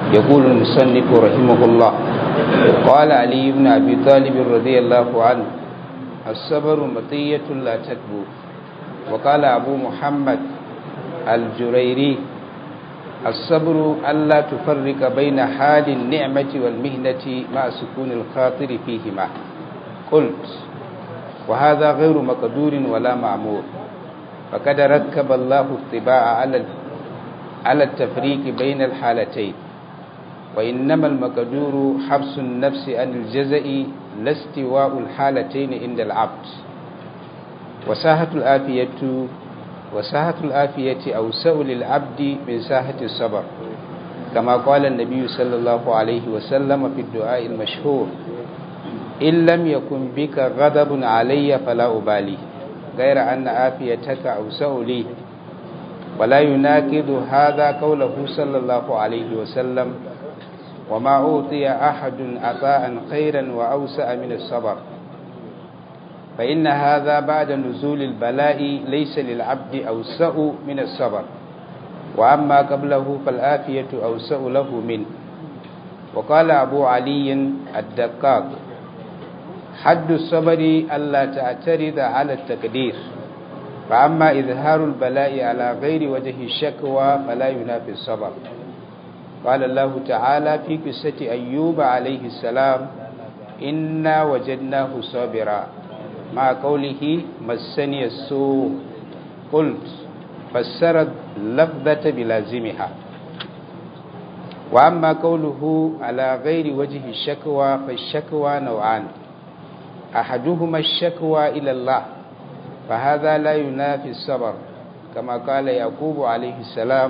يقول المصنف رحمه الله قال علي بن أبي طالب رضي الله عنه الصبر مطية لا تكبو وقال أبو محمد الجريري الصبر ألا تفرق بين حال النعمة والمهنة مع سكون الخاطر فيهما قلت وهذا غير مقدور ولا معمور فقد ركب الله الطباع على على التفريق بين الحالتين وإنما المقدور حبس النفس عن الجزاء لا استواء الحالتين عند العبد وساحة الآفية وساحة الآفية أوسع للعبد من ساحة الصبر كما قال النبي صلى الله عليه وسلم في الدعاء المشهور إن لم يكن بك غضب علي فلا أبالي غير أن آفيتك أوسع لي ولا يناقض هذا قوله صلى الله عليه وسلم وما أوتي أحد عطاء خيرا وأوسع من الصبر فإن هذا بعد نزول البلاء ليس للعبد أوسع من الصبر وأما قبله فالآفية أوسع له منه وقال أبو علي الدقاق حد الصبر ألا تعترض على التقدير فأما إظهار البلاء على غير وجه الشكوى فلا ينافي الصبر قال الله تعالى في قصة أيوب عليه السلام إنا وجدناه صابرا مع قوله مسني السوء قلت فسرت لفظة بلازمها وأما قوله على غير وجه الشكوى فالشكوى نوعان أحدهما الشكوى إلى الله فهذا لا ينافي الصبر كما قال يعقوب عليه السلام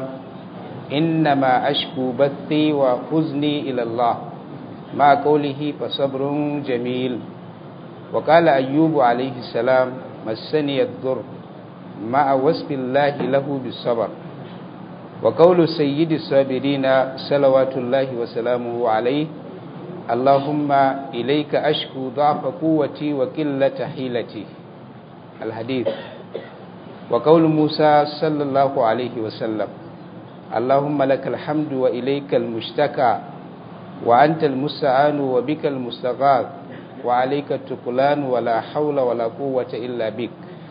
إنما أشكو بثي وحزني إلى الله مع قوله فصبر جميل وقال أيوب عليه السلام مسني الضر مع وصف الله له بالصبر وقول سيد الصابرين صلوات الله وسلامه عليه اللهم إليك أشكو ضعف قوتي وقلة حيلتي الحديث وقول موسى صلى الله عليه وسلم اللهم لك الحمد وإليك المشتكى وأنت المستعان وبك المستغاث وعليك التقلان ولا حول ولا قوة إلا بك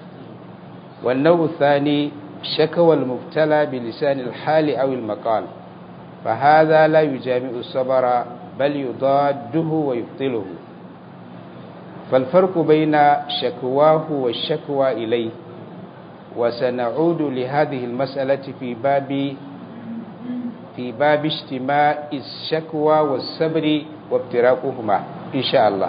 والنوع الثاني شكوى المبتلى بلسان الحال أو المقال فهذا لا يجامع الصبر بل يضاده ويبطله فالفرق بين شكواه والشكوى إليه وسنعود لهذه المسألة في باب في باب اجتماع الشكوى والصبر وابتراقهما إن شاء الله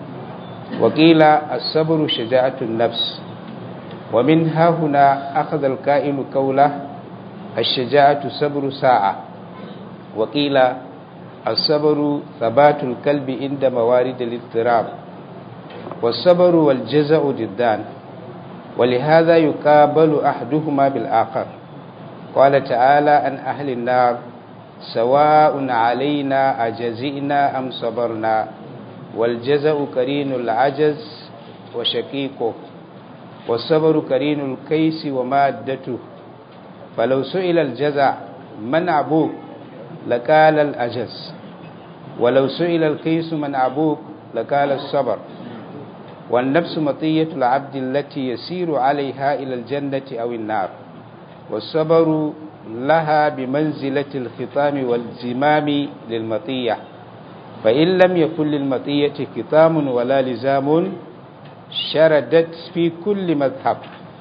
وقيل الصبر شجاعة النفس ومن ها هنا أخذ الكائن قوله الشجاعة صبر ساعة وقيل الصبر ثبات الكلب عند موارد الاضطراب والصبر والجزع ضدان ولهذا يقابل أحدهما بالآخر قال تعالى عن أهل النار سواء علينا أجزئنا أم صبرنا والجزع كرين العجز وشقيقه والصبر كرين الكيس ومادته فلو سئل الجزع من أبوك لقال الأجز ولو سئل الكيس من أبوك لقال الصبر والنفس مطية العبد التي يسير عليها إلى الجنة أو النار والصبر لها بمنزلة الختام والزمام للمطية فإن لم يكن للمطية ختام ولا لزام شردت في كل مذهب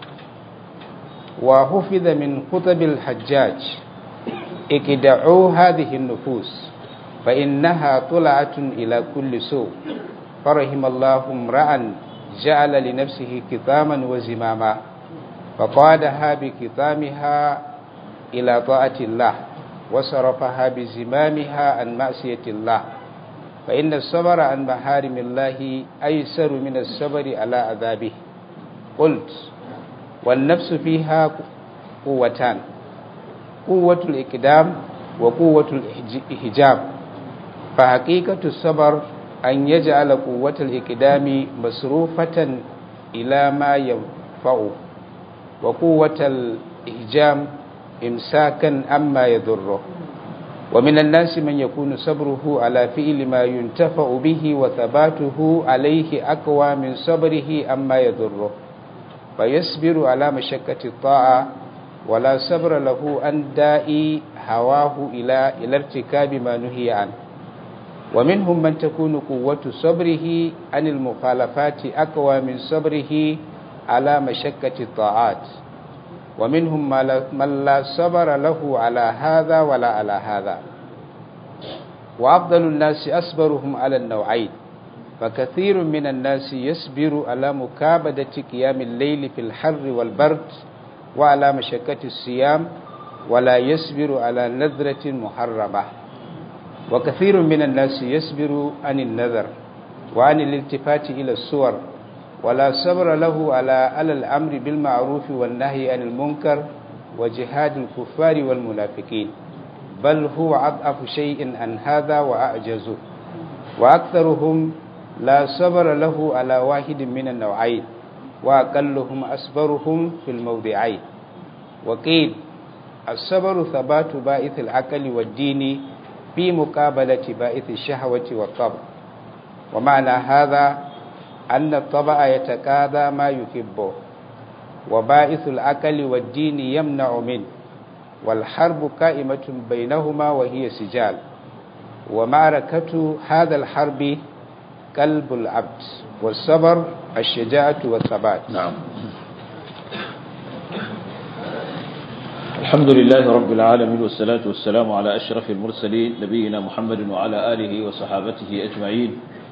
وحفظ من خطب الحجاج اكدعوا هذه النفوس فإنها طلعة إلى كل سوء فرحم الله امرأ جعل لنفسه كتاما وزماما فقادها بكتامها إلى طاعة الله وصرفها بزمامها عن معصية الله فإن الصبر عن محارم الله أيسر من الصبر على عذابه قلت والنفس فيها قوتان قوة الإقدام وقوة الإحجام فحقيقة الصبر أن يجعل قوة الإقدام مصروفة إلى ما ينفعه وقوة الإحجام إمساكا أما يضره ومن الناس من يكون صبره على فعل ما ينتفع به وثباته عليه أقوى من صبره أما يضره فيصبر على مشقة الطاعة ولا صبر له أن دائي هواه إلى إلى ارتكاب ما نهي عنه ومنهم من تكون قوة صبره عن المخالفات أقوى من صبره على مشقة الطاعات ومنهم من لا صبر له على هذا ولا على هذا وأفضل الناس أصبرهم على النوعين فكثير من الناس يصبر على مكابدة قيام الليل في الحر والبرد وعلى مشقة الصيام ولا يصبر على نذرة محرمة وكثير من الناس يصبر عن النذر وعن الالتفات إلى الصور ولا صبر له على على الأمر بالمعروف والنهي عن المنكر وجهاد الكفار والمنافقين بل هو أضعف شيء عن هذا وأعجزه وأكثرهم لا صبر له على واحد من النوعين وأقلهم أصبرهم في الموضعين وقيل الصبر ثبات بائث العقل والدين في مقابلة بائث الشهوة والطبع ومعنى هذا أن الطبع يتكاذى ما يحبه وبائث العقل والدين يمنع منه والحرب قائمة بينهما وهي سجال ومعركة هذا الحرب قلب العبد والصبر الشجاعة والثبات نعم الحمد لله رب العالمين والصلاة والسلام على أشرف المرسلين نبينا محمد وعلى آله وصحابته أجمعين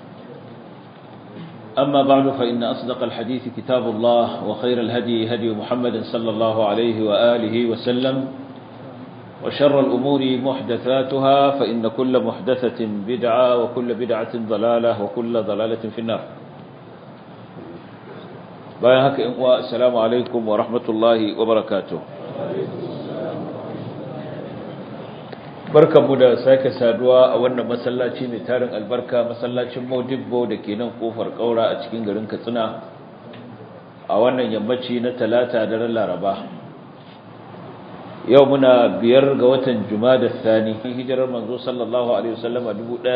أما بعد فإن أصدق الحديث كتاب الله وخير الهدي هدي محمد صلى الله عليه وآله وسلم وشر الأمور محدثاتها فإن كل محدثة بدعة وكل بدعة ضلالة وكل ضلالة في النار بايهك السلام عليكم ورحمة الله وبركاته barkanmu da sake saduwa a wannan masallaci mai tarin albarka masallacin Modibbo da ke nan kofar kaura a cikin garin Katsina a wannan yammaci na talata daren Laraba yau muna biyar ga watan Jumada Thani hijirar manzo sallallahu alaihi wasallama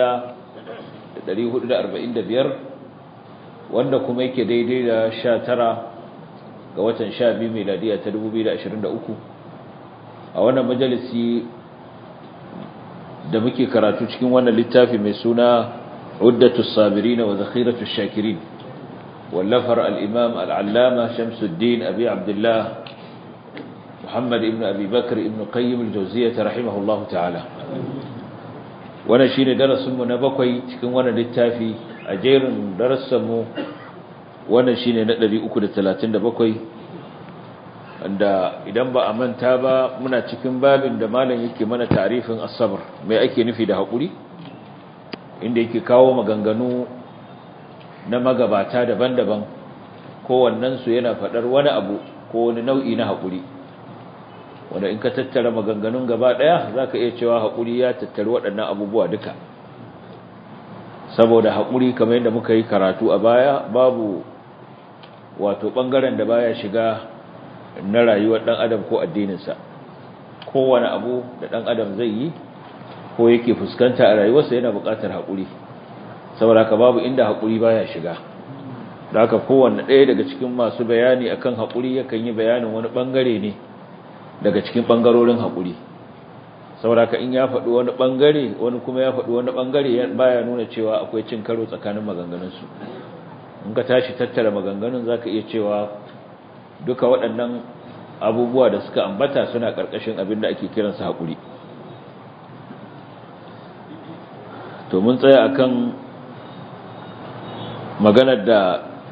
1445 wanda kuma yake daidai da 19 ga watan 12 miladiya ta 2023 a wannan majalisi da muke karatu cikin wannan littafi mai suna Uddatu Sabirin wa Zakhiratu Shakirin wallafar al-Imam al-Allama Shamsuddin Abi Abdullah Muhammad ibn Abi Bakr ibn Qayyim al-Jawziyyah rahimahullahu ta'ala wannan shine darasin mu na bakwai cikin wannan littafi a jerin darasin mu wannan shine na 337 wanda idan ba a manta ba muna cikin babin da malam yake mana tarifin asabar mai ake nufi da haƙuri inda yake kawo maganganu na magabata daban-daban kowannensu yana faɗar wani abu ko wani nau'i na haƙuri wanda in ka tattara maganganun gaba ɗaya za ka iya cewa haƙuri ya tattari waɗannan abubuwa duka saboda haƙuri kamar yadda muka yi karatu a baya babu wato ɓangaren da baya shiga na rayuwar ɗan adam ko addininsa kowane abu da ɗan adam zai yi ko yake fuskanta a rayuwarsa yana buƙatar haƙuri saboda haka babu inda haƙuri baya shiga da haka kowanne ɗaya daga cikin masu bayani akan haƙuri yakan yi bayanin wani ɓangare ne daga cikin ɓangarorin haƙuri saboda haka in ya faɗi wani ɓangare wani kuma ya faɗi wani ɓangare baya nuna cewa akwai cin karo tsakanin maganganunsu in ka tashi tattara maganganun za ka iya cewa duka waɗannan abubuwa da suka ambata suna ƙarƙashin abin da ake kiransa haƙuri to mun tsaya akan maganar da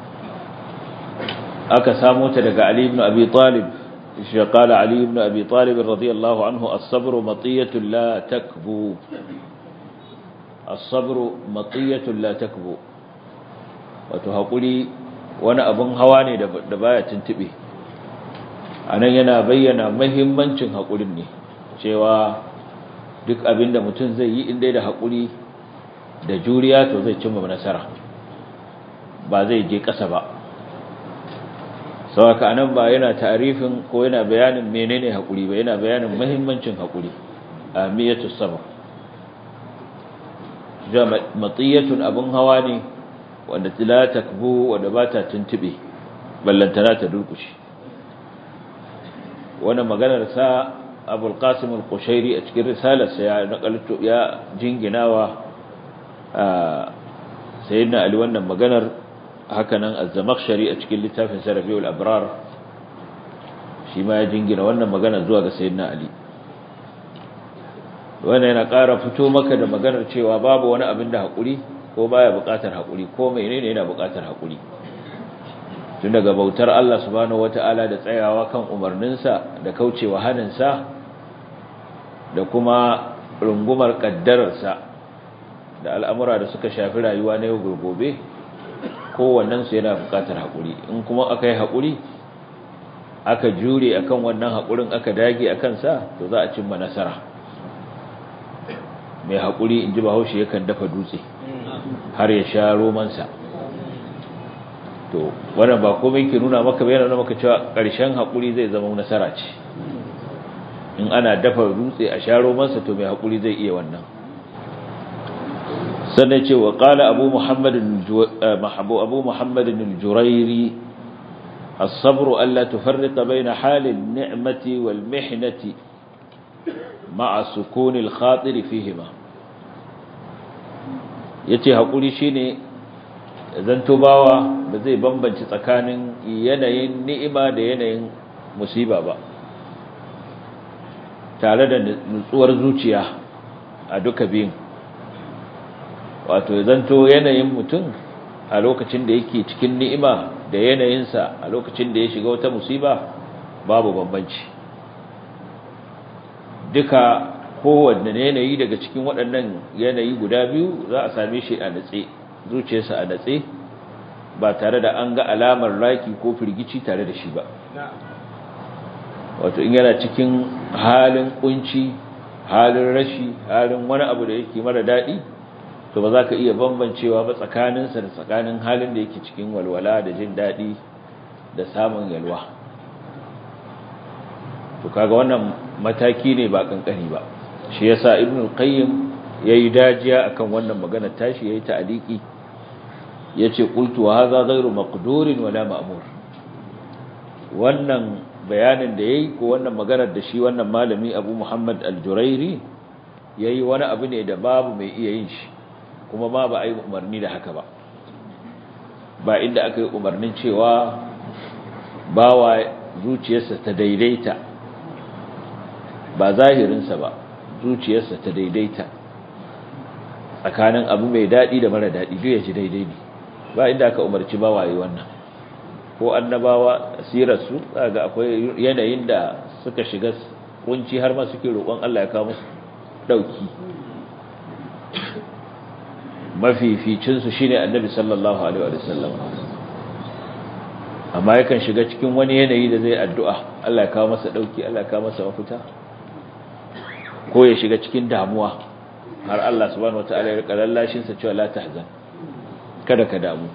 aka samu ta daga Ali ibn Abi Talib shi qala Ali ibn Abi Talib radiyallahu anhu as-sabru matiyatun la takbu as-sabru matiyatun la takbu wato haƙuri wani abin hawa ne da baya tuntube anan yana bayyana muhimmancin haƙurin ne cewa duk abin da mutum zai yi inda da haƙuri da juriya to zai cimma nasara ba zai je ƙasa ba sauka anan ba yana tarifin ko yana bayanin menene haƙuri ba yana bayanin muhimmancin haƙuri a miyatus sabr matiyatun abun hawa ne wanda la takbu wanda ba ta tuntube ballantana ta durkushi wannan maganar sa abul qasim al-qushairi a cikin risalarsa ya nakalto ya jinginawa sayyidina ali wannan maganar hakanan az-zamakhshari a cikin littafin sarafiul abrar shi ma ya jingina wannan magana zuwa ga sayyidina ali wannan yana ƙara fito maka da maganar cewa babu wani abin da haƙuri ko baya buƙatar haƙuri ko menene yana buƙatar haƙuri tun daga bautar Allah subhanahu wata'ala da tsayawa kan umarninsa da kaucewa haninsa da kuma rungumar ƙaddararsa da al'amura da suka shafi rayuwa na yau gobe kowannensu yana buƙatar haƙuri in kuma aka yi haƙuri aka jure akan wannan haƙurin aka dage akan sa to za a cimma nasara mai haƙuri in ji bahaushe yakan dafa dutse har ya sha romansa to wannan ba komai ke nuna maka bayan nuna maka cewa ƙarshen haƙuri zai zama nasara ce in ana dafa dutse a sha romansa to mai haƙuri zai iya wannan sannan ce wa ƙala abu muhammadin abu muhammadin al-jurairi الصبر ألا تفرق بين حال النعمة والمحنة مع سكون الخاطر فيهما yace hakuri shine zanto bawa ba zai bambance tsakanin yanayin ni'ima da yanayin musiba ba tare da nutsuwar zuciya a duka biyun wato zanto yanayin mutum a lokacin da yake cikin ni'ima da yanayinsa a lokacin da ya shiga wata musiba babu bambanci duka kowanne yanayi daga cikin waɗannan yanayi guda biyu za a same shi a natse zuciyarsa a natse ba tare da an ga alamar raki ko firgici tare da shi ba wato in yana cikin halin kunci halin rashi halin wani abu da yake mara daɗi to ba za ka iya bambancewa ba tsakaninsa da tsakanin halin da yake cikin walwala da jin daɗi da samun yalwa to kaga wannan mataki ne ba kankani ba shi yasa ibnu al-qayyim yayi dajiya akan wannan magana tashi yayi ta'aliki yace qultu wa hadha ghayru maqdurin wala ma'mur wannan bayanin da yayi ko wannan maganar da shi wannan malami Abu Muhammad al-Jurairi yayi wani abu ne da babu mai iya yin shi kuma ma ba a yi umarni da haka ba ba inda aka yi umarnin cewa bawa zuciyarsa ta daidaita ba zahirinsa ba zuciyarsa ta daidaita tsakanin abu mai daɗi da mara daɗi duk ya ji daidai ne ba inda aka umarci bawa yi wannan ko annabawa sirarsu ga akwai yanayin da suka shiga kunci har ma suke roƙon Allah ya kawo musu ɗauki mafificinsu shine annabi sallallahu alaihi wa sallam amma yakan shiga cikin wani yanayi da zai addu'a Allah ya kawo masa dauki Allah ya kawo masa mafita ko ya shiga cikin damuwa har Allah subhanahu wataala ya rika lallashin sa cewa la tahzan kada ka damu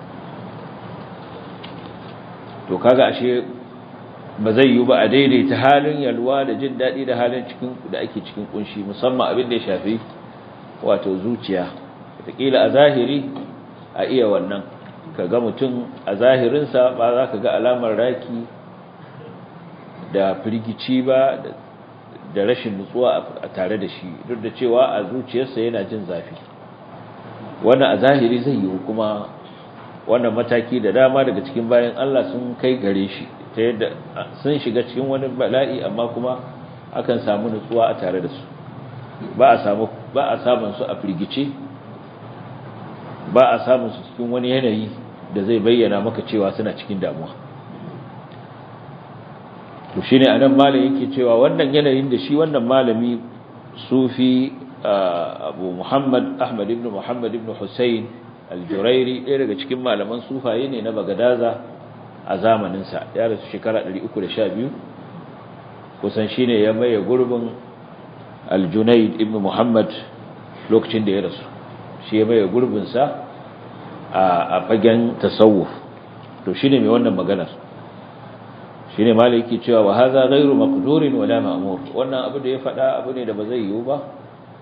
to kaga ashe ba zai yi ba a daidaita halin yalwa da jin daɗi da halin cikin da ake cikin kunshi musamman abin da ya shafi wato zuciya wataƙila a zahiri a iya wannan ka ga mutum a zahirinsa ba za ka ga alamar raki da firgici ba da rashin nutsuwa a tare da shi duk da cewa a zuciyarsa yana jin zafi wannan a zahiri zai yi kuma wannan mataki da dama daga cikin bayan Allah sun kai gare shi ta yadda sun shiga cikin wani bala'i amma kuma akan samu nutsuwa a tare da su ba a samu ba a samun su a firgice ba a samun su cikin wani yanayi da zai bayyana maka cewa suna cikin damuwa to shine anan malam yake cewa wannan yanayin da shi wannan malami sufi Abu Muhammad Ahmad ibn Muhammad ibn Hussein al-Jurairi ɗaya daga cikin malaman sufaye ne na Bagadaza a zamanin sa ya rasu shekara 312 kusan shine ya maye gurbin al-Junayd ibn Muhammad lokacin da ya rasu shi ya maye gurbin sa a fagen tasawuf to shine mai wannan maganar shine maliki cewa wa hadha ghayru maqdurin wala ma'mur wannan abu da ya faɗa abu ne da ba zai yiwu ba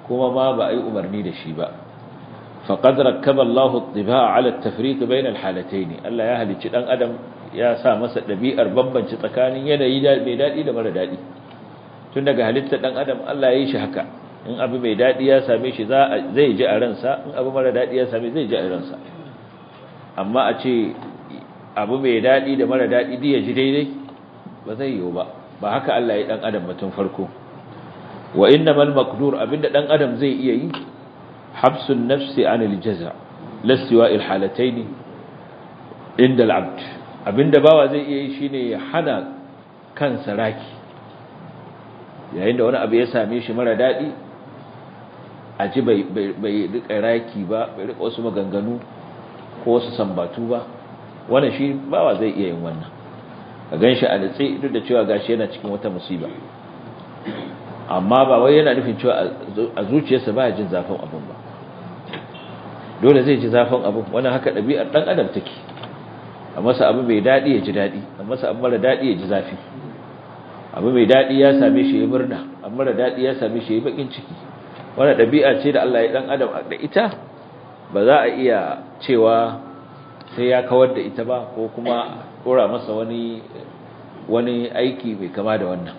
kuma ma ba a yi umarni da shi ba faqad rakkaba Allahu at-tibaa 'ala at-tafriq bayna al-halatayn Allah ya halicci dan adam ya sa masa dabi'ar bambanci tsakanin yanayi mai dadi da mara dadi tun daga halittar dan adam Allah ya yi shi haka in abu mai dadi ya same shi zai ji a ransa in abu mara dadi ya same zai ji a ransa amma a ce abu mai dadi da mara dadi ya ji daidai ba zai yiwu ba ba haka Allah ya dan adam mutum farko wa innamal maqdur abinda dan adam zai iya yi habsun nafsi anil jaza lastiwa il halataini inda al'abd abinda bawa zai iya yi shine ya hana kansa raki yayin da wani abu ya same shi mara dadi a ji bai bai rika raki ba bai rika wasu maganganu ko wasu sambatu ba wannan shi bawa zai iya yin wannan ka ganshi a natsi duk da cewa gashi yana cikin wata musiba amma ba wai yana nufin cewa a zuciyarsa ba jin zafin abin ba dole zai ji zafin abin wannan haka ɗabi'ar ɗan adam take a masa abu mai daɗi ya ji daɗi a masa abu mara daɗi ya ji zafi abu mai daɗi ya same shi ya murna abu mara daɗi ya same shi ya bakin ciki wannan ɗabi'a ce da Allah ya ɗan adam da ita ba za a iya cewa sai ya kawar da ita ba ko kuma ɗora masa wani wani aiki mai kama da wannan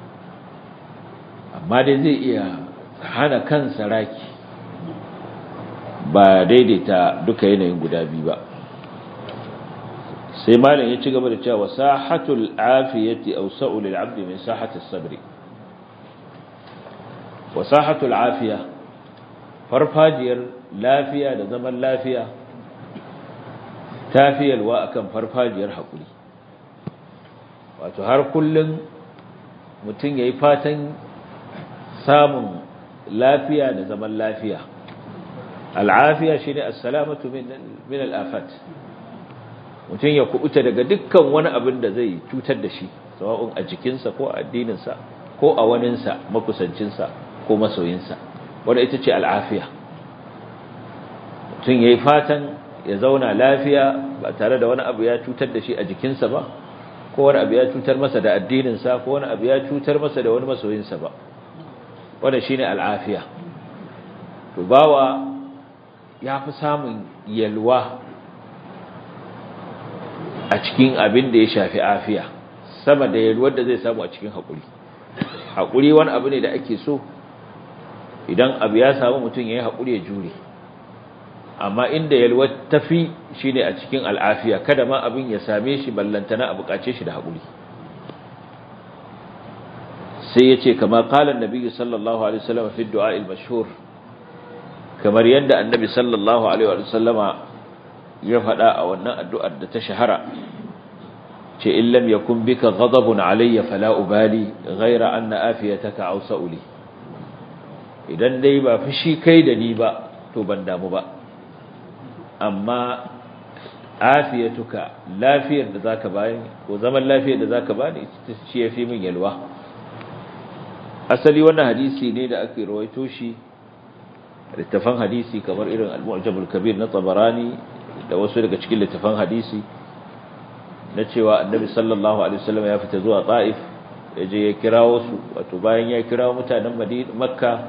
amma dai zai iya hana kansa raki ba daidaita duka yanayin guda biyu ba sai malam ya ci gaba da cewa sahatul afiyati awsa'u lil 'abdi min sahati as-sabr wa sahatul afiya farfajiyar lafiya da zaman lafiya tafiyalwa akan farfajiyar hakuri wato har kullun mutum yayi fatan samun lafiya da zaman lafiya al'afiya shine as-salamatu min al-afat mutum ya kubuta daga dukkan wani abin da zai cutar da shi sawa'un a jikinsa ko a addininsa ko a waninsa makusancinsa ko masoyinsa wanda ita ce al'afiya mutum ya yi fatan ya zauna lafiya ba tare da wani abu ya cutar da shi a jikinsa ba ko wani abu ya cutar masa da addininsa ko wani abu ya cutar masa da wani masoyinsa ba wanda shine al'afiya to bawa ya fi samun yalwa a cikin abin da ya shafi afiya sama da yalwar da zai samu a cikin haƙuri haƙuri wani abu ne da ake so idan abu ya samu mutum ya yi haƙuri ya jure amma inda yalwar tafi shi ne a cikin al'afiya kada ma abin ya same shi ballantana a buƙace shi da haƙuri sai ya ce kama ƙalar nabi sallallahu alaihi wasallam fi du'a il-mashhur kamar yadda annabi sallallahu alaihi wasallama ya faɗa a wannan addu'ar da ta shahara ce in lam yakun bika ghadabun alayya fala ubali ghaira anna afiyataka awsa'u li idan dai ba fushi kai da ni ba to ban damu ba amma afiyatuka lafiyar da zaka bani ko zaman lafiyar da zaka bani ita ce yafi min yalwa asali wannan hadisi ne da ake rawaito shi littafan hadisi kamar irin al-mu'jam al-kabir na tabarani da wasu daga cikin littafan hadisi na cewa annabi sallallahu alaihi wasallam ya fita zuwa ta'if ya je ya kirawo su wato bayan ya kirawo mutanen madina makka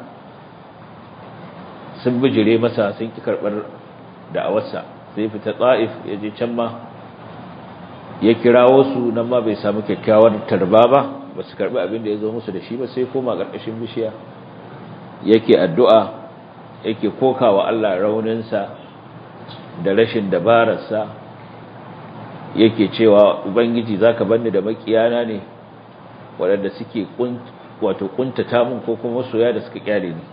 sun bijire masa sun ki karbar da'awarsa sai fita ta'if ya je can ma ya kirawo su nan ma bai samu kyakkyawar tarba ba ba su karbi abin da ya zo musu da shi ba sai koma karkashin bishiya yake addu'a yake kokawa Allah rauninsa da rashin dabararsa yake cewa ubangiji zaka banni da makiyana ne waɗanda suke wato kuntata mun ko kuma soya da suka kyale ni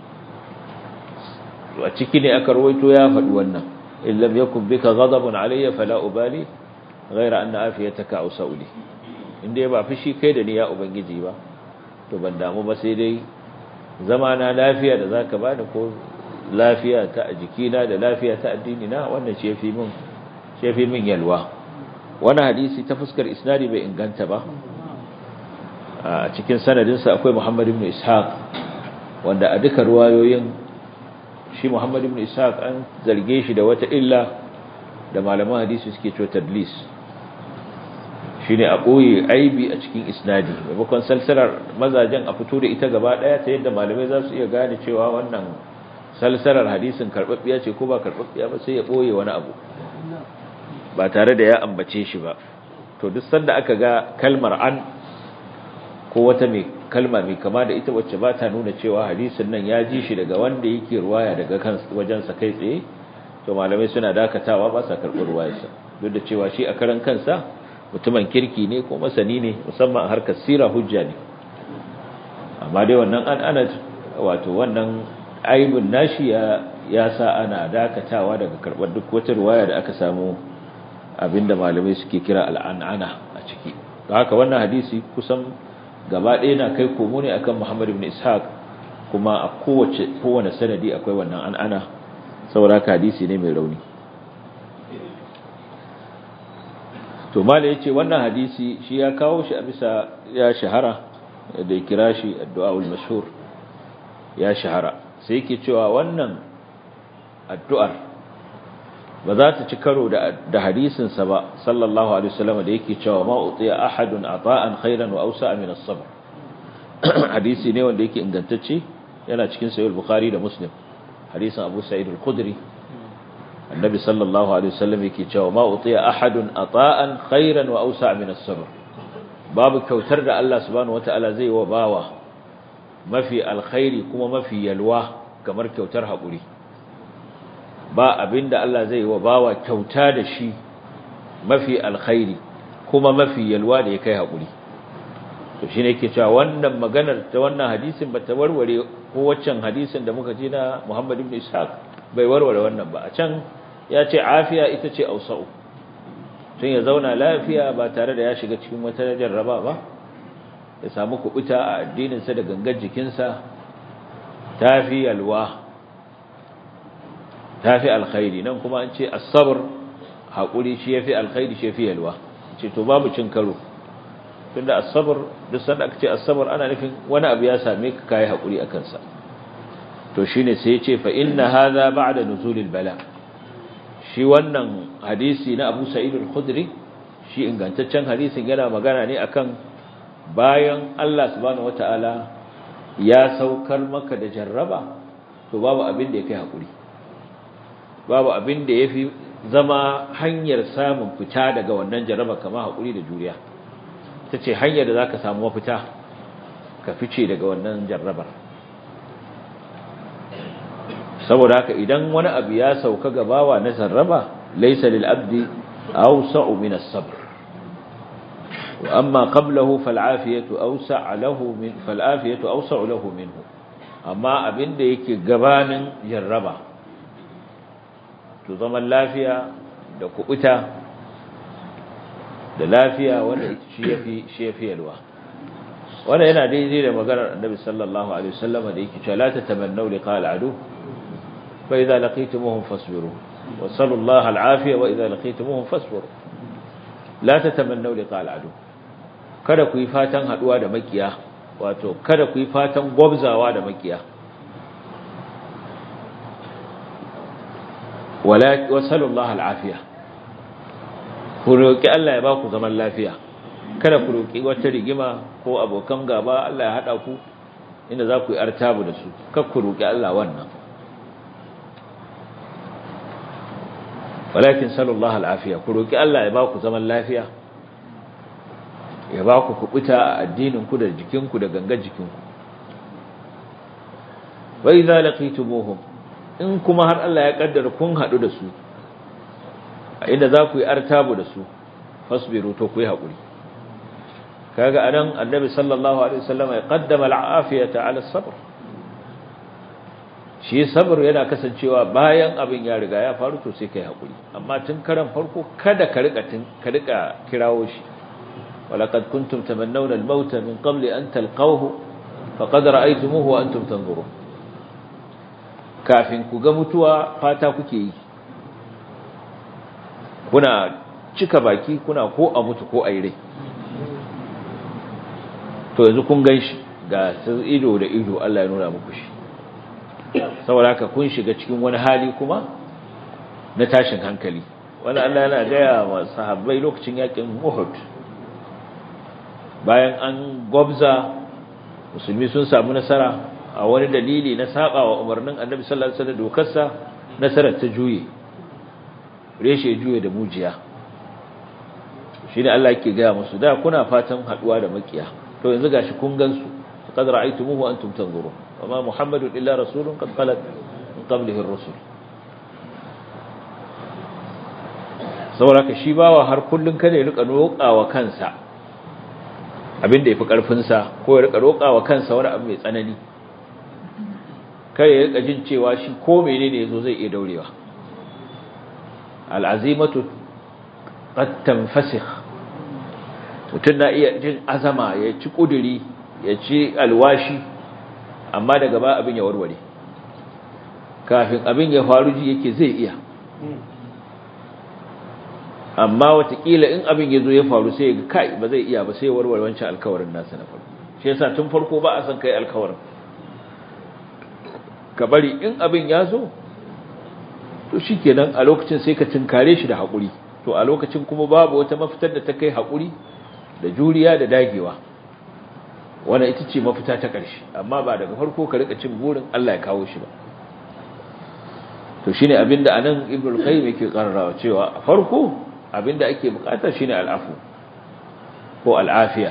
a ciki ne aka rawaito ya faɗi wannan in lam yakun bika ghadabun alayya fala ubali ghayra anna afiyataka awsauli inda ba fushi kai da ni ya ubangiji ba to ban damu ba sai dai zama na lafiya da zaka bani ko lafiya ta jikina da lafiya ta addini na wannan ce fi min ce fi min yalwa wannan hadisi ta fuskar isnadi bai inganta ba a cikin sanadin sa akwai Muhammad ibn Ishaq wanda a duka ruwayoyin shi Muhammad ibn Ishaq an zarge shi da wata illa da malaman hadisi suke cewa tadlis shine a ɓoye aibi a cikin isnadi maimakon salsalar mazajen a fito da ita gaba ɗaya ta yadda malamai za su iya gane cewa wannan salsalar hadisin karɓaɓɓiya ce ko ba karɓaɓɓiya ba sai ya ɓoye wani abu ba tare da ya ambace shi ba to duk sanda aka ga kalmar an ko wata mai kalma mai kama da ita wacce ba ta nuna cewa hadisin nan ya ji shi daga wanda yake ruwaya daga kan wajensa kai tsaye to malamai suna dakatawa ba sa karɓar ruwayarsa duk da cewa shi a karan kansa mutumin kirki ne ko masani ne musamman a harkar sira hujja ne amma dai wannan an ana wato wannan aibin nashi ya ya sa ana dakatawa daga karɓar duk wata ruwaya da aka samu abinda malamai suke kira al'an'ana a ciki don haka wannan hadisi kusan gaba ɗaya na kai komo ne akan Muhammad ibn Ishaq kuma a kowace kowane sanadi akwai wannan an'ana saboda haka hadisi ne mai rauni to mala yace wannan hadisi shi ya kawo shi a bisa ya shahara da ya kira shi addu'aul mashhur ya shahara sai yake cewa wannan addu'ar ba za ta ci karo da hadisinsa ba sallallahu alaihi wasallam da yake cewa ma utiya ahadun ata'an khairan wa awsa'a min as-sabr hadisi ne wanda yake ingantacce yana cikin sahih al-bukhari da muslim hadisin abu sa'id al-khudri annabi sallallahu alaihi wasallam yake cewa ma utiya ahadun ata'an khairan wa awsa'a min as-sabr babu kyautar da Allah subhanahu wataala zai wa bawa mafi alkhairi kuma mafi yalwa kamar kyautar haƙuri ba abinda Allah zai wa bawa kyauta da shi mafi alkhairi kuma mafi yalwa da ya kai haƙuri to shine yake cewa wannan maganar ta wannan hadisin ba ta warware ko waccan hadisin da muka ji na Muhammad ibn Ishaq bai warware wannan ba a can ya ce afiya ita ce ausa'u tun ya zauna lafiya ba tare da ya shiga cikin wata jarraba ba ya samu kubuta a addininsa da gangar jikinsa tafi yalwa tafi alkhairi nan kuma an ce as-sabr hakuri shi yafi alkhairi shi yafi yalwa ce to babu cin karo tunda as-sabr duk sanda aka ce as-sabr ana nufin wani abu ya same ka kai hakuri akan sa to shine sai ya ce fa inna hadha ba'da nuzulil bala shi wannan hadisi na Abu Sa'id al-Khudri shi ingantaccen hadisin yana magana ne akan bayan Allah subhanahu wataala ya saukar maka da jarraba to babu abin da ya kai hakuri babu abin da yafi zama hanyar samun fita daga wannan jarraba kamar hakuri da juriya tace hanyar da zaka samu mafita ka fice daga wannan jarrabar saboda haka idan wani abu ya sauka gabawa na jarraba laysa lil abdi awsa'u min as-sabr wa amma qablahu fal afiyatu awsa'u lahu min fal afiyatu awsa'u lahu minhu amma abinda yake gabanin jarraba to zaman lafiya da kubuta da lafiya wanda shi yafi shi yafi yalwa wannan yana daidai da maganar annabi sallallahu alaihi wasallam da yake cewa la tatamannu liqa al-adu fa idza laqitumuhum fasbiru wa sallallahu al-afiya wa idza laqitumuhum fasbiru la tatamannu liqa al-adu kada ku yi fatan haduwa da makiya wato kada ku yi fatan gwabzawa da makiya wala wa sallallahu al-afiya ku roki Allah ya ba ku zaman lafiya kada ku roki wata rigima ko abokan gaba Allah ya hada ku inda za ku yi artabu da su kar ku roki Allah wannan walakin sallallahu al'afiya ku roki Allah ya ba ku zaman lafiya ya ba ku kubuta a addinin ku da jikin ku da gangar jikin ku wa idza laqitumuhum in kuma har Allah ya kaddara kun hadu da su a inda za ku yi artabu da su fasbiru to ku yi hakuri kaga anan annabi sallallahu alaihi wasallam ya qaddama al'afiyata ala sabr shi sabr yana kasancewa bayan abin ya riga ya faru to sai kai hakuri amma tun karan farko kada ka rika tun ka rika kirawo shi walaqad kuntum tamannawna al-maut min qabli an talqawhu faqad ra'aytumuhu wa antum tanzurun kafin ku ga mutuwa fata kuke yi kuna cika baki kuna ko a mutu ko a yi rai to yanzu kun gan shi ga ido da ido Allah ya nuna muku shi saboda haka kun shiga cikin wani hali kuma na tashin hankali wani Allah yana gaya wa sahabbai lokacin yakin Uhud bayan an gwabza musulmi sun samu nasara a wani dalili na saba wa umarnin annabi sallallahu alaihi wasallam dokarsa nasarar ta juye reshe juye da mujiya shine Allah yake ga musu da kuna fatan haduwa da makiya to yanzu gashi kun gansu qad ra'aytumuhu antum tanzurun wama muhammadun illa rasulun qad qalat min qablihi ar-rusul saboda shi bawa har kullun kada ya rika roƙawa kansa abinda yafi karfin sa ko ya rika roƙawa kansa wani abu mai tsanani kada ya rika jin cewa shi ko menene yazo zai iya daurewa al'azimatu qad tanfasikh mutun na iya jin azama ya ci kuduri ya ci alwashi amma daga ba abin ya warware kafin abin ya faru ji yake zai iya amma watakila in abin ya zo ya faru sai ga kai ba zai iya ba sai warware wancan alkawarin nasa na farko shi yasa tun farko ba a san kai alkawarin ka bari in abin ya zo to shikenan a lokacin sai ka tinkare shi da haƙuri to a lokacin kuma babu wata mafitar da ta kai haƙuri da juriya da dagewa wannan ita ce mafita ta ƙarshe amma ba daga farko ka rika cin burin Allah ya kawo shi ba to shine abinda anan ibnu qayyim yake karrawa cewa a farko abinda ake bukata shine al'afu ko al'afiya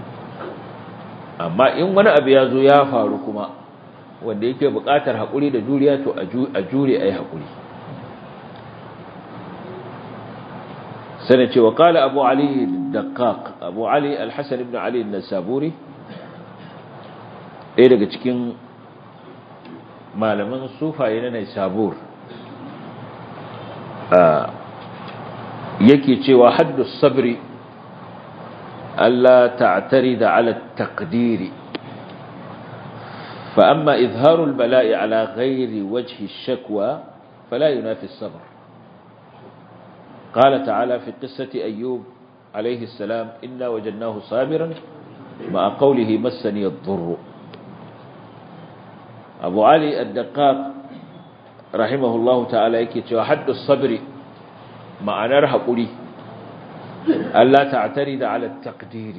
amma in wani abu ya zo ya faru kuma wanda yake bukatar haƙuri da juriya to a jure ayi haƙuri سنة وقال أبو علي الدقاق أبو علي الحسن بن علي النسابوري إيه لك تكين ما لمن صوفا يننا يسابور آه يكي تشوى حد الصبر ألا تعترض على التقدير فأما إظهار البلاء على غير وجه الشكوى فلا ينافي الصبر قال تعالى في قصة أيوب عليه السلام إنا وجدناه صابرا مع قوله مسني الضر أبو علي الدقاق رحمه الله تعالى يكي حد الصبر مع نرها قولي ألا تعترض على التقدير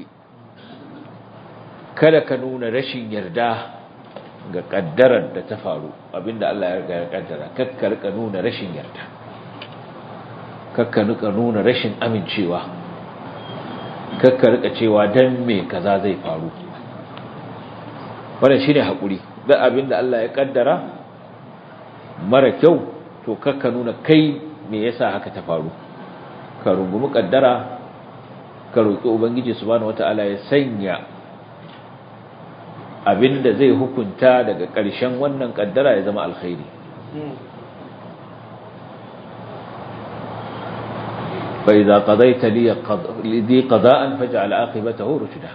kada ka nuna rashin yarda ga kaddarar da ta faru abinda Allah ya kaddara kakkar ka nuna rashin yarda kakka rika nuna rashin amincewa kakka rika cewa dan me kaza zai faru wannan shine hakuri da abinda Allah ya kaddara mara kyau to kakka nuna kai me yasa haka ta faru ka rungumi kaddara ka roki ubangiji subhanahu wataala ya sanya abinda zai hukunta daga ƙarshen wannan kaddara ya zama alkhairi فإذا قضيت لي لذي قضاء فاجعل عاقبته رشدا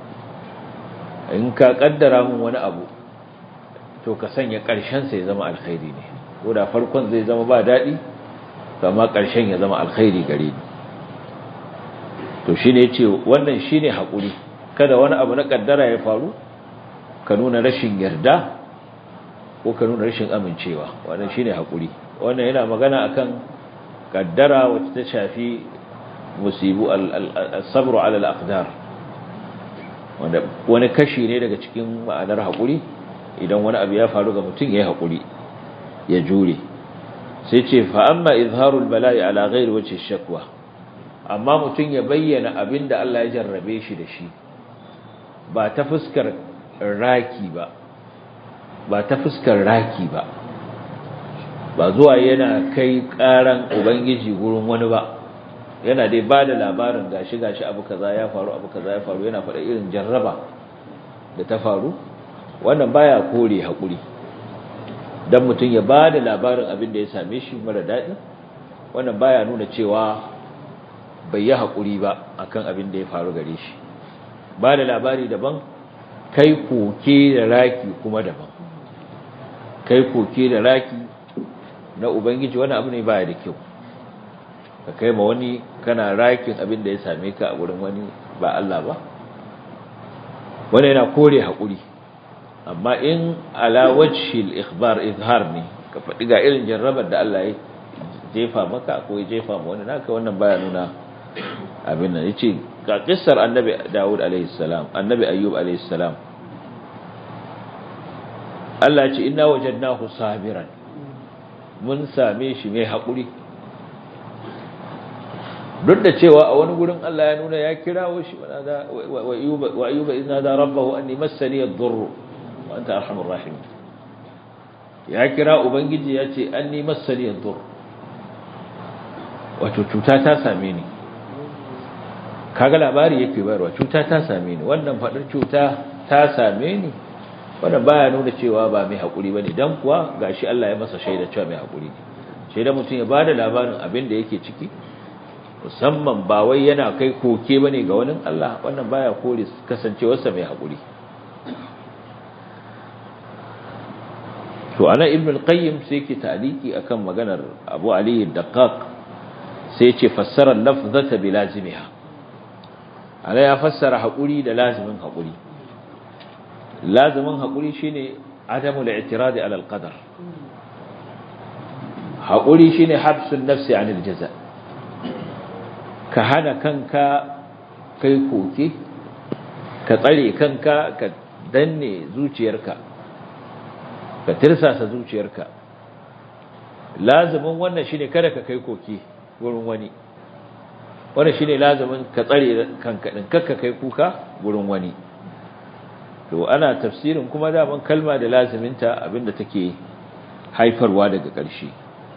in ka kaddara mun wani abu to ka sanya ƙarshen sai zama alkhairi ne ko da farkon zai zama ba daɗi amma ƙarshen ya zama alkhairi gare ni to shine yace wannan shine hakuri kada wani abu na kaddara ya faru ka nuna rashin yarda ko ka nuna rashin amincewa wannan shine hakuri wannan yana magana akan kaddara wacce ta shafi musibu al-sabru ala al-aqdar wanda wani kashi ne daga cikin ma'anar haƙuri idan wani abu ya faru ga mutum ya yi haƙuri ya jure sai ce fa amma izharul bala'i ala ghairi wajhi shakwa amma mutum ya bayyana abin da Allah ya jarrabe shi da shi ba ta fuskar raki ba ba ta fuskar raki ba ba zuwa yana kai karan ubangiji gurin wani ba yana dai ba da labarin gashi gashi abu kaza ya faru abu kaza ya faru yana faɗa irin jarraba da ta faru wannan baya kore haƙuri dan mutum ya ba da labarin abin da ya same shi mara daɗi wannan baya nuna cewa bai yi haƙuri ba akan abin da ya faru gare shi ba da labari daban kai koke da raki kuma daban kai koke da raki na ubangiji wani abu ne baya da kyau ka kai ma wani kana rakin abin da ya same ka a wurin wani ba Allah ba wani yana kore haƙuri amma in ala wajhil ikhbar izhar ne ka faɗi ga irin jarrabar da Allah ya jefa maka ko ya jefa ma wani naka wannan baya nuna abin nan yace ga kissar annabi Dawud alaihi salam annabi Ayyub alaihi salam Allah ya ce inna wajadnahu sabiran mun same shi mai haƙuri duk da cewa a wani gurin Allah ya nuna ya kirawo shi wa ayyuba idna da rabbahu anni massani ad-durr wa anta arhamur rahim ya kira ubangiji ya ce anni massani ad-durr wato cuta ta same ni kaga labari yake bayarwa cuta ta same ni wannan fadar cuta ta same ni wannan baya nuna cewa ba mai hakuri bane dan kuwa gashi Allah ya masa shaida cewa mai hakuri ne shaida mutum ya bada labarin abin da yake ciki musamman ba wai yana kai koke bane ga wani Allah wannan baya kore kasancewarsa mai hakuri to ana ibn al-qayyim sai yake ta'liki akan maganar Abu Ali ad-Daqqaq sai yace fassara lafzata bi lazimiha ana ya fassara hakuri da lazimin hakuri lazimin hakuri shine adamu al-i'tirad ala al-qadar hakuri shine habsun nafsi anil jaza' ka hana kanka kai koke ka tsare kanka ka danne zuciyarka ka tirsasa zuciyarka lazumin wannan shine kada ka kai koke wurin wani wannan shine lazumin ka tsare kanka din kakka kai kuka wurin wani to ana tafsirin kuma daman kalma da lazuminta abinda take haifarwa daga ƙarshe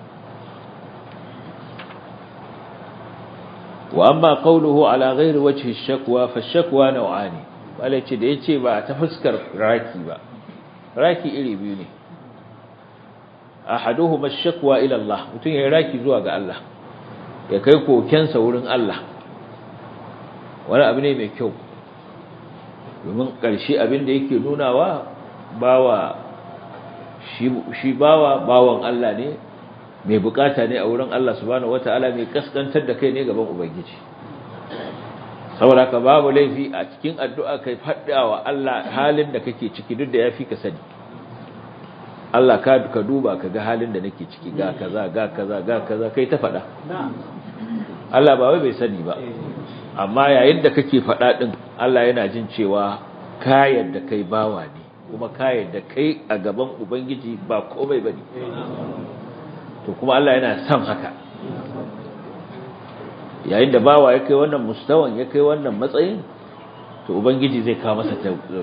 واما قوله على غير وجه الشكوى فالشكوى نوعان walace da yace ba ta fuskar raki ba raki iri biyu ne ahaduhuma ash-shakwa ila Allah mutun ya raki zuwa ga Allah ya kai kokensa wurin Allah wani abu ne mai kyau domin ƙarshe abin da yake nunawa bawa shi bawa bawan Allah ne mai bukata ne a wurin Allah subhanahu wataala mai kaskantar da kai ne gaban ubangiji saboda ka babu laifi a cikin addu'a kai fadawa Allah halin da kake ciki duk da yafi ka sani Allah ka ka duba ka ga halin da nake ciki ga kaza ga kaza ga kaza kai ta fada Allah ba wai bai sani ba amma yayin da kake fada din Allah yana jin cewa ka yadda kai bawa ne kuma ka yadda kai a gaban ubangiji ba komai bane to kuma Allah yana son haka yayin da bawa ya kai wannan mustawan ya kai wannan matsayin to ubangiji zai kawo masa tawfiq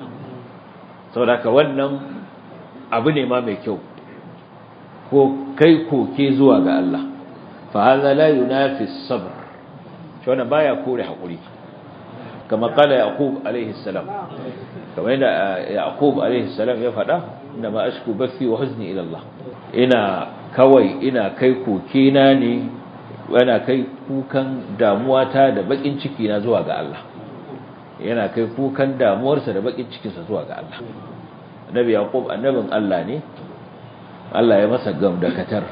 saboda ka wannan abu ne ma mai kyau ko kai koke zuwa ga Allah fa hadha la yunafi as-sabr to wannan baya kore hakuri kama kala yaqub alaihi salam kamar yadda yaqub alaihi salam ya faɗa inna ma ashku bathi wa huzni ila Allah ina kawai ina kai kokena ne yana kai kukan damuwata da bakin ciki na zuwa ga Allah yana kai kukan damuwarsa da bakin cikinsa zuwa ga Allah annabi yaqub annabin Allah ne Allah ya masa gamdakatar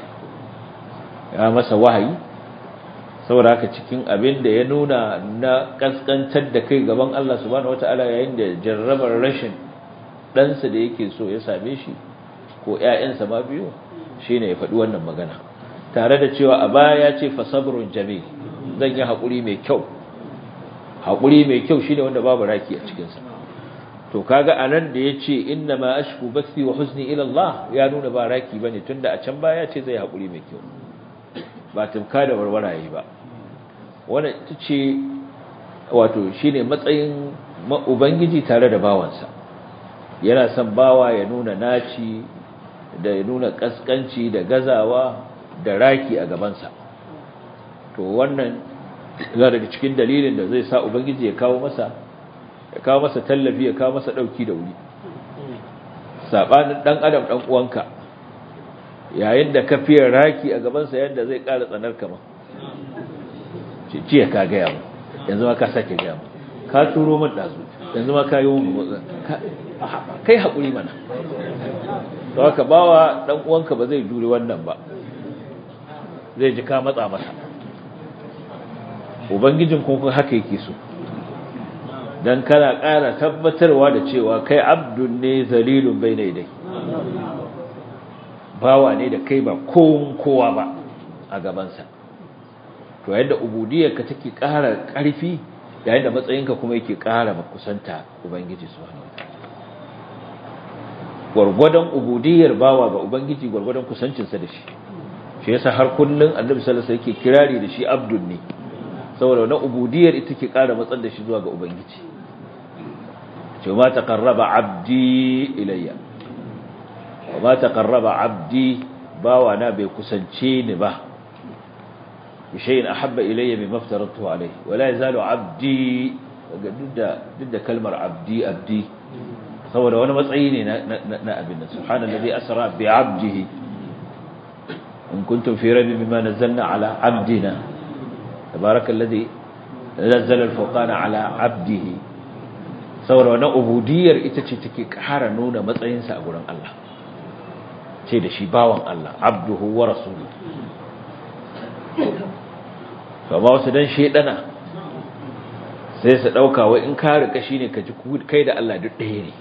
ya masa wahayi saboda haka cikin abin da ya nuna na kaskantar da kai gaban Allah subhanahu wataala yayin da jarrabar rashin ɗansa da yake so ya same shi ko ƴaƴansa ma biyu shine ya faɗi wannan magana tare da cewa a baya ya ce fasabrun jamil zan yi haƙuri mai kyau haƙuri mai kyau shine wanda babu raki a cikinsa to kaga anan da ya ce inna ma ashku bathi wa huzni ila Allah ya nuna ba raki bane tunda a can baya ce zai haƙuri mai kyau ba tumka da warwaraye ba wannan ita ce wato shine matsayin ubangiji tare da bawansa yana son bawa ya nuna naci da ya nuna kaskanci da gazawa da raki a gabansa to wannan yana daga cikin dalilin da zai sa ubangiji ya kawo masa ya kawo masa tallafi ya kawo masa dauki da wuri sabanin dan adam dan uwanka yayin da ka fiye raki a gabansa yadda zai ƙara tsanar kama ce ciye ka gaya mu yanzu ma ka sake gaya mu ka turo min ɗazu yanzu ma ka yi mun kai haƙuri mana to haka bawa ɗan uwanka ba zai jure wannan ba zai ji ka matsa masa ubangijin kuma haka yake so dan kana ƙara tabbatarwa da cewa kai abdun ne zalilun bai dai bawa ne da kai ba kowa ba a gabansa to yadda ubudiyarka take ƙara ƙarfi yayin da matsayinka kuma yake ƙara kusanta ubangiji subhanahu wataala gwargwadon ubudiyar bawa ga ubangiji gwargwadon kusancinsa da shi shi yasa har kullun annabi sallallahu alaihi wasallam yake kirari da shi abdun ne saboda wannan ubudiyar ita ke ƙara matsar da shi zuwa ga ubangiji ce ma taqarraba abdi ilayya wa ma taqarraba abdi bawa na bai kusance ni ba bi shay'in ahabba ilayya mimma aftaratu alayhi wa la yazalu abdi duk da kalmar abdi abdi saboda wani matsayi ne na abin nan subhanallazi asra bi abdihi in kuntum fi rabi mimma nazzalna ala abdina tabarakallazi nazzala al-furqana ala abdihi saboda wannan ubudiyar ita ce take ƙara nuna matsayinsa a gurin Allah ce da shi bawan Allah abduhu wa rasuluhu kama wasu dan shedana sai su dauka wai in ka rika shine ka ji kai da Allah duk ɗaya ne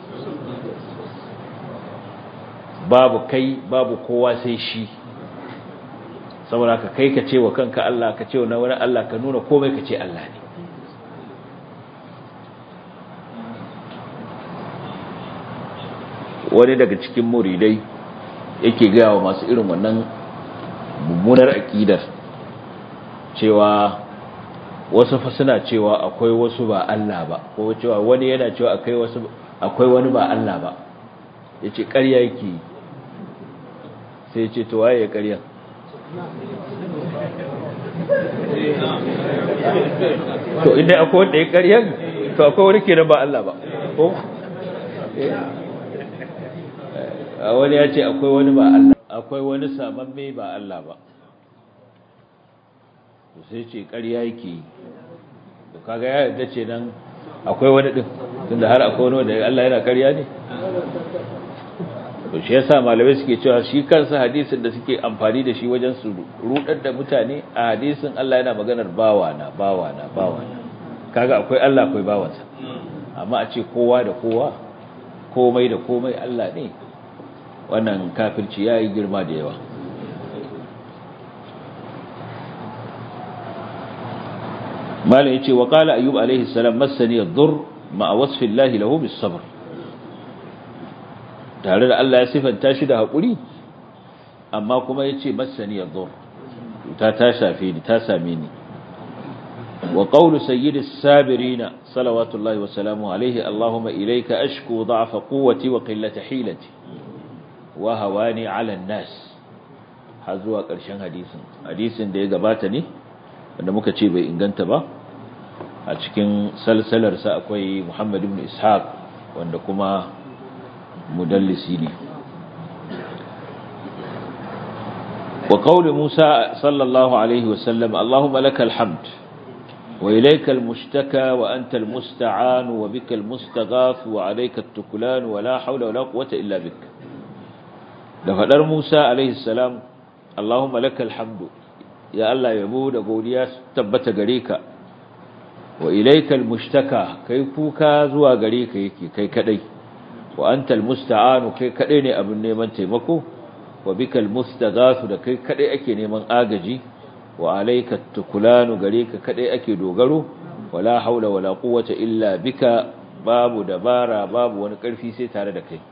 babu kai babu kowa sai shi saboda ka kai ka ce wa kanka Allah ka ce wa wani Allah ka nuna komai ka ce Allah ne wani daga cikin muridai yake gaya wa masu irin wannan mummunar aƙidar cewa wasu fa suna cewa akwai wasu ba Allah ba ko cewa wani yana cewa akwai wasu akwai wani ba Allah ba yace ƙarya yake sai yace to waye ƙarya to idan akwai wanda ya ƙarya to akwai wani kenan ba Allah ba ko a wani ya ce akwai wani ba Allah akwai wani samamme ba Allah ba to sai ce ƙarya yake to kaga ya yarda ce nan akwai wani din tunda har akwai wani wanda Allah yana ƙarya ne to shi yasa malamai suke cewa shi kansa hadisin da suke amfani da shi wajen su rudar da mutane a hadisin Allah yana maganar bawana bawana bawana kaga akwai Allah akwai bawansa amma a ce kowa da kowa komai da komai Allah ne wannan kafirci ya yi girma da yawa malam ya ce wa kala ayyub alaihi salam masani yadur ma a wasfin lahi lahu bis sabr tare da Allah ya sifanta shi da haƙuri amma kuma ya ce masani yadur ta ta shafe ni ta same ni wa qawlu sayyidis sabirina salawatullahi wa salamu alaihi allahumma ilayka ashku da'fa quwwati wa qillata hilati wa hawani ala nas har zuwa ƙarshen hadisin hadisin da ya gabata ne wanda muka ce bai inganta ba a cikin salsalarsa akwai Muhammad ibn Ishaq wanda kuma mudallisi ne wa qawli Musa sallallahu alaihi wa sallam Allahumma lakal hamd wa ilayka al-mushtaka wa anta al-musta'an wa bika al-mustaghath wa alayka at-tuklan wa la hawla wa la quwwata illa bika da faɗar Musa alaihi salam Allahumma lakal hamdu ya Allah yabo da godiya tabbata gare ka wa ilaikal mushtaka kai kuka zuwa gare ka yake kai kadai wa antal musta'anu kai kadai ne abin neman taimako wa bikal mustaghasu da kai kadai ake neman agaji wa alaikat tukulanu gare ka kadai ake dogaro wala haula wala quwwata illa bika babu dabara babu wani karfi sai tare da kai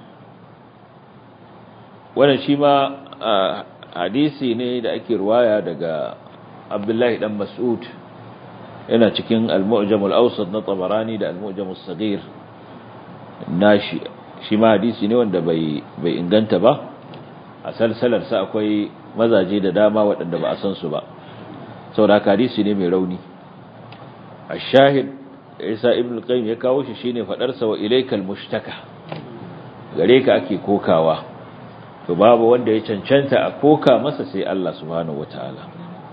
wannan shi ma hadisi ne da ake ruwaya daga Abdullahi dan Mas'ud yana cikin Al-Mu'jam al-Awsat na Tabarani da Al-Mu'jam as-Saghir nashi shi ma hadisi ne wanda bai bai inganta ba a salsalar sa akwai mazaje da dama waɗanda ba a san su ba saboda hadisi ne mai rauni ash-shahid Isa ibn al-Qayyim ya kawo shi shine fadar sa wa ilaykal mushtaka gare ka ake kokawa to babu wanda ya cancanta a koka masa sai Allah subhanahu wataala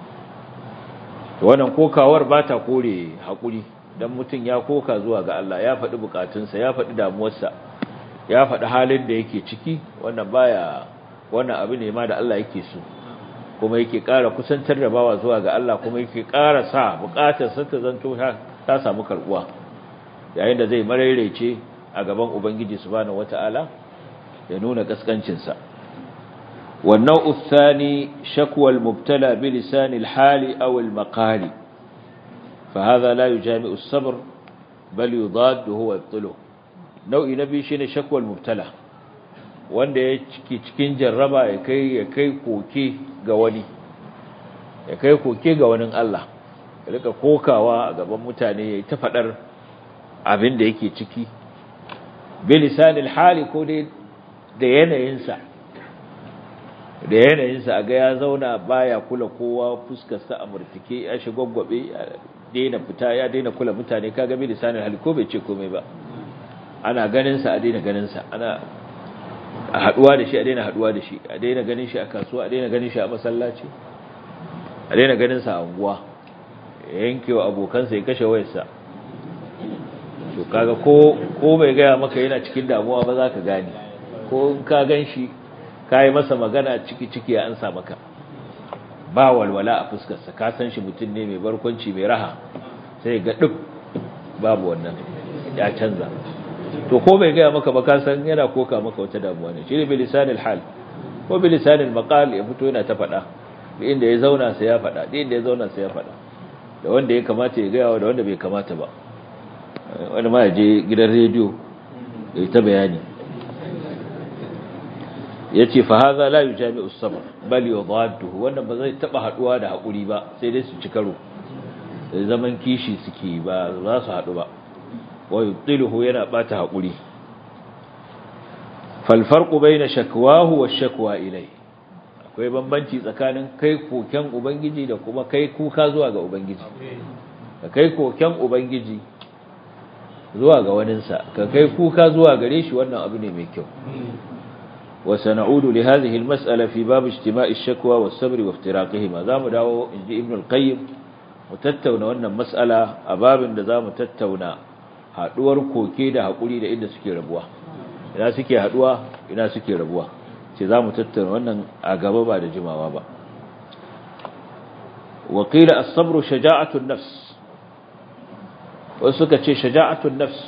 to wannan kokawar ba ta kore hakuri dan mutun ya koka zuwa ga Allah ya faɗi bukatunsa ya faɗi damuwarsa ya faɗi halin da yake ciki wannan baya wannan abu ne ma da Allah yake so kuma yake ƙara kusantar da bawa zuwa ga Allah kuma yake ƙara sa bukatarsa ta zanto ta samu karbuwa yayin da zai mararece a gaban ubangiji subhanahu wataala ya nuna kaskancinsa والنوع الثاني شكوى المبتلى بلسان الحال أو المقال فهذا لا يجامع الصبر بل يضاد هو يبطله نوع نبي شine شكوى المبتلى wanda ya ciki cikin jarraba ya kai ya kai koke ga wani ya kai koke ga wani Allah ya rika kokawa a gaban mutane ya ta fadar abin da yake ciki bilisanil hali ko dai da yanayinsa da yanayinsa a ga ya zauna baya kula kowa fuskarsa a murtike ya shi gwaggwabe ya daina fita ya daina kula mutane kaga bilisanil hali ko bai ce komai ba ana ganinsa a daina ganinsa ana a haduwa da shi a daina haduwa da shi a daina ganin shi a kasuwa a daina ganin shi a masallaci a daina ganin sa a unguwa ya yanke wa abokansa ya kashe wayarsa to kaga ko ko bai gaya maka yana cikin damuwa ba za ka gane ko in ka gan shi ka yi masa magana ciki ciki ya ansa maka ba walwala a fuskarsa ka san shi mutum ne mai barkwanci mai raha sai ga duk babu wannan ya canza to ko bai gaya maka ba ka san yana koka maka wata damuwa ne shine bilisanil hal ko bilisanil maqal ya fito yana ta faɗa da inda ya zauna sai ya faɗa da inda ya zauna sai ya faɗa da wanda ya kamata ya gaya da wanda bai kamata ba wani ma ya je gidan rediyo ya ta bayani ya ce fa haza la yujami as-sabr bal yudadduhu wannan ba zai taba haduwa da hakuri ba sai dai su ci karo zaman kishi suke ba za su hadu ba wa yubtiluhu yana bata hakuri fal farqu bayna shakwahu wa shakwa ilai akwai bambanci tsakanin kai koken ubangiji da kuma kai kuka zuwa ga ubangiji ka kai koken ubangiji zuwa ga waninsa ka kai kuka zuwa gare shi wannan abu ne mai kyau wa sana'udu li hadhihi al-mas'ala fi bab ijtima'i ash-shakwa was-sabr wa iftiraqihima zamu dawo inji ibn al-qayyim mu tattauna wannan mas'ala a babin da zamu tattauna haduwar koke da hakuri da inda suke rabuwa ina suke haduwa ina suke rabuwa ce zamu tattauna wannan a gaba ba da jimawa ba wa qila as-sabru shaja'atu an-nafs wasu suka ce shaja'atu an-nafs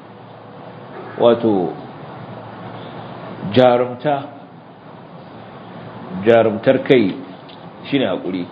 wato jarumta jarumtar kai shine hakuri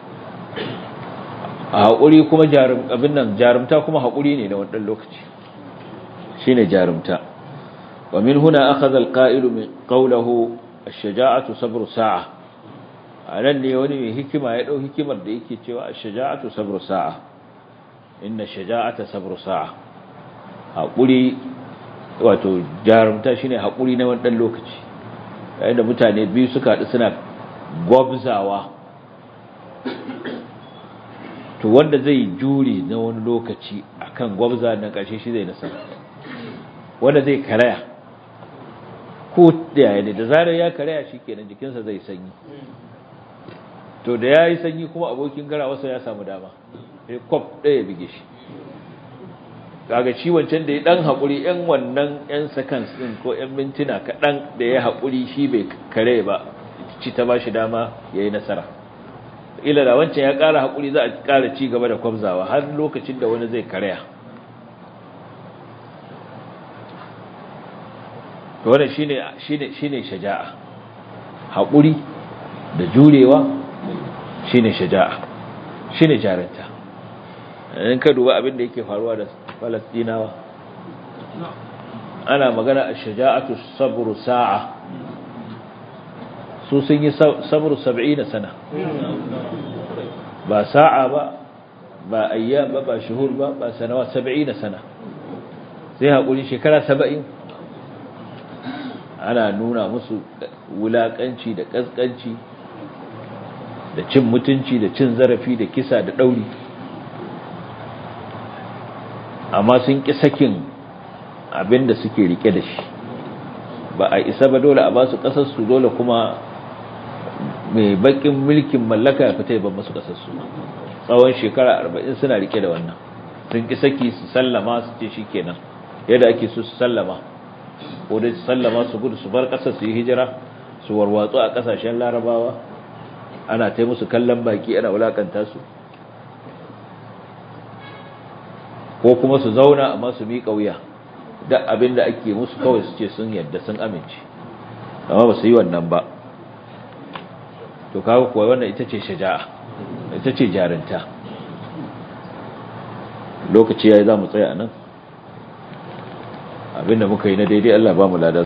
a hakuri kuma jarum abin nan jarumta kuma hakuri ne na wannan lokaci shine jarumta wa min huna akhadha al-qa'ilu min qawlihi ash-shaja'atu sabru sa'a anan ne wani mai hikima ya dau hikimar da yake cewa ash-shaja'atu sabru sa'a inna shaja'ata sabru sa'a hakuri wato jarumta shine hakuri na wannan lokaci yayin da mutane biyu suka haɗu suna gwabzawa to wanda zai jure na wani lokaci akan gwabza na ƙarshe shi zai nasara wanda zai karaya ko da yaya ne da zarar ya karaya shi kenan jikinsa zai sanyi to da ya yi sanyi kuma abokin gara wasu ya samu dama sai kwaf ɗaya bige shi kaga shi wancan da ya dan haƙuri yan wannan yan seconds din ko yan mintuna kaɗan da ya haƙuri shi bai kare ba ci ta ba shi dama ya yi nasara ila da wancan ya ƙara haƙuri za a ƙara ci gaba da kwamzawa har lokacin da wani zai karaya to wannan shine shine shine shaja'a haƙuri da jurewa shine shaja'a shine jarinta in ka duba abin da yake faruwa da falastinawa ana magana a shaja'atu sabru sa'a su sun yi sabru sab'ina sana ba sa'a ba ba ayyam ba ba shuhur ba ba sanawa sab'ina sana sai haƙuri shekara saba'in ana nuna musu wulaƙanci da ƙasƙanci da cin mutunci da cin zarafi da kisa da ɗauri amma sun ƙi sakin abin da suke rike da shi ba a isa ba dole a ba su ƙasarsu dole kuma mai baƙin mulkin mallaka ya fita ban masu ƙasarsu tsawon shekara arba'in suna rike da wannan sun ƙi saki su sallama su ce shi kenan yadda ake so su sallama ko dai su sallama su gudu su bar ƙasar su yi hijira su warwatsu a ƙasashen larabawa ana ta musu kallon baki ana wulakanta su ko kuma su zauna amma su miƙa wuya duk abin da ake musu kawai su ce sun yadda sun amince amma ba su yi wannan ba to kawo kuwa wannan ita ce shaja'a ita ce jarinta lokaci yayi za mu tsaya nan abinda muka yi na daidai Allah ba mu ladan